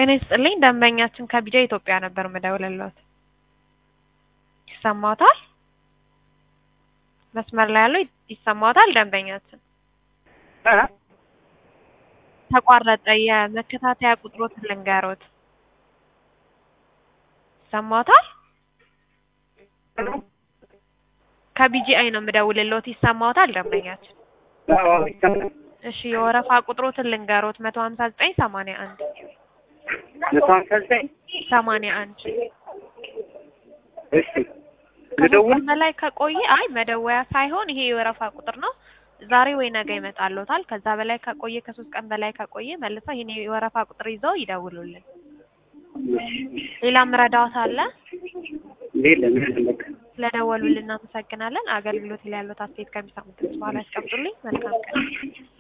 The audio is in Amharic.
ጤና ይስጥልኝ ደንበኛችን ከቢጃ ኢትዮጵያ ነበር ምደውልልዎት። ይሰማዎታል? መስመር ላይ ያለው ይሰማዎታል? ደንበኛችን ተቋረጠ። የመከታተያ ቁጥሮትን ልንገሮት። ይሰማዎታል? ከቢጂአይ ነው ምደውልልዎት። ይሰማዎታል? ደንበኛችን እሺ፣ የወረፋ ቁጥሮትን ልንገሮት። መቶ ሀምሳ ዘጠኝ ሰማንያ አንድ መቶ ሀምሳ ዘጠኝ ሰማንያ አንድ እሺ ልደውል ከሶስት በላይ ከቆየ አይ መደወያ ሳይሆን ይሄ የወረፋ ቁጥር ነው። ዛሬ ወይ ነገ ይመጣልዎታል። ከዛ በላይ ከቆየ ከሶስት ቀን በላይ ከቆየ መልሰው ይሄን የወረፋ ቁጥር ይዘው ይደውሉልን። ሌላም ረዳዎት አለ? የለም የለም በቃ ስለደወሉልን እናመሰግናለን። አገልግሎት ላይ ያሉት አስተያየት ከሚሰሙት በኋላ ያስቀምጡልኝ። መልካም ቀን